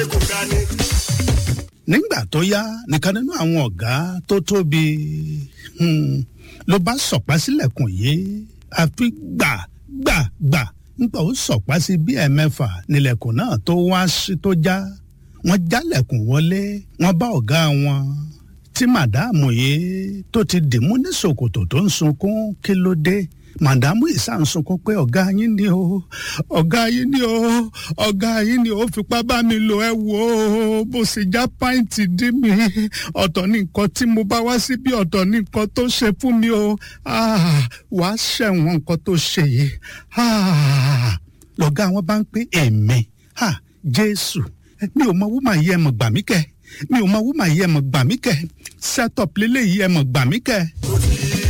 kò ga ni. nígbà tó yá nìkan nínú àwọn ọ̀gá tó tóbi hmm, ló bá sọ̀pá sílẹ̀kùn yìí àfi gbà gbà gbà nígbà ó sọ̀pá sí bí ẹ̀mẹ́fà nílẹ̀kùn náà tó wá sí tó já wọ́n jálẹ̀kùn wọlé wọ́n bá ọ̀gá wọn tí màdáàmù yìí tó ti dìmú ní ṣòkòtò tó ń sunkún kí ló dé màdámù ìsà ń sunkún pé ọ̀gá yín ni o ọ̀gá yín ni o ọ̀gá yín ni o fipá bá mi lò ẹ wò ó bó ṣe já pàǹtì dí mi ọ̀tọ̀ ní nǹkan tí mo bá wá síbí ọ̀tọ̀ ní nǹkan tó ṣe fún mi o Ah, wàá ṣẹ̀wọ̀n nǹkan tó ṣe yìí Ah, lọ̀gá wọn bá ń pé èmi Ah, jésù mi ò mọ wúmà yìí ẹ mọ̀ gbà mí kẹ́ mi ò mọ wúmà yìí ẹ mọ̀ gbà mí kẹ́ set up lélẹ́yìí ẹ mọ̀ gbà mí kẹ́.